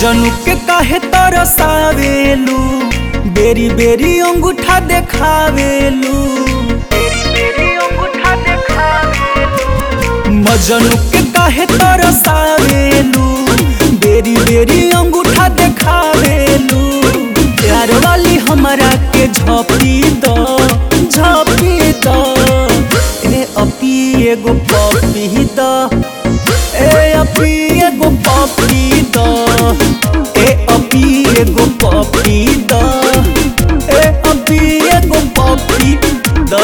मजनू के काहे तरसावेलू बेरी बेरी अंगूठा देखावेलू मजनू के काहे तरसावेलू बेरी बेरी अंगूठा देखावेलू प्यार वाली हमरा के झपी दो झपी दो ए अपी एगो पपी दो ए अपी एगो पपी दो ए अपी एगो पपी दो ए अपी एगो पपी दो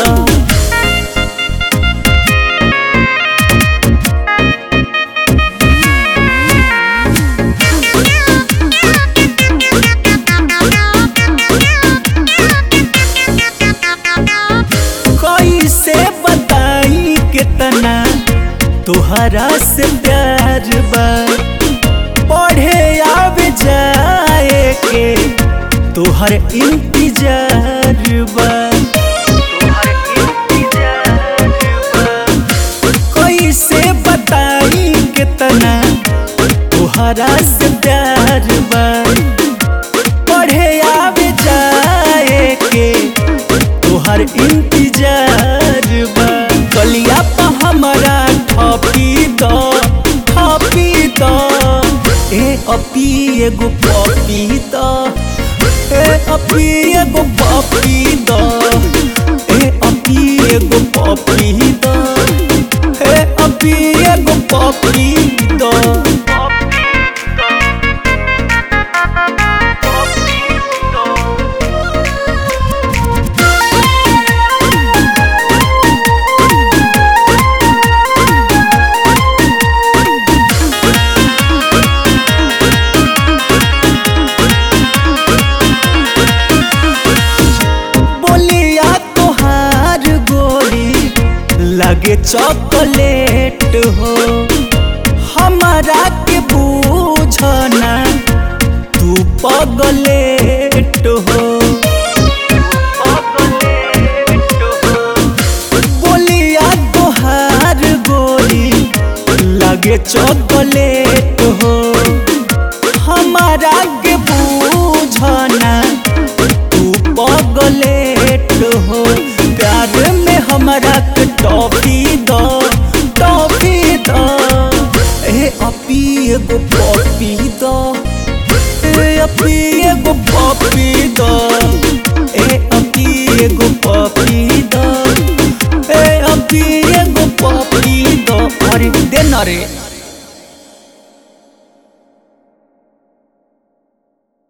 कैसे बताई कितना तुहरा से प्यार बा पढ़े आवे जाए के तुहर इंतजार बा कैसे बताई कितना तुहरा से प्यार बा पढ़े आवे जाए के तोहर इंतजार बा कलिया पा हमरा ठपी दो ठपी दो ए अपी एगो पपी दो ए अपी एगो पपी दो ए अपी एगो पपी दो ए अपी एगो पपी दो बोलिया तोहार गोरी लगे चॉकलेट हो हमारा के बूझना तू पगलेट हो बोलिया तोहार गोरी लगे चॉकलेट हो हमारा के बूझना तू पगलेट हो प्यार में हमरा के टॉफी दो टॉफी दो ए अपी एगो पॉपी दो ए अपी एगो पॉपी दो ए अपी एगो पॉपी दो ए अपी एगो पॉपी दो अरे दे ना रे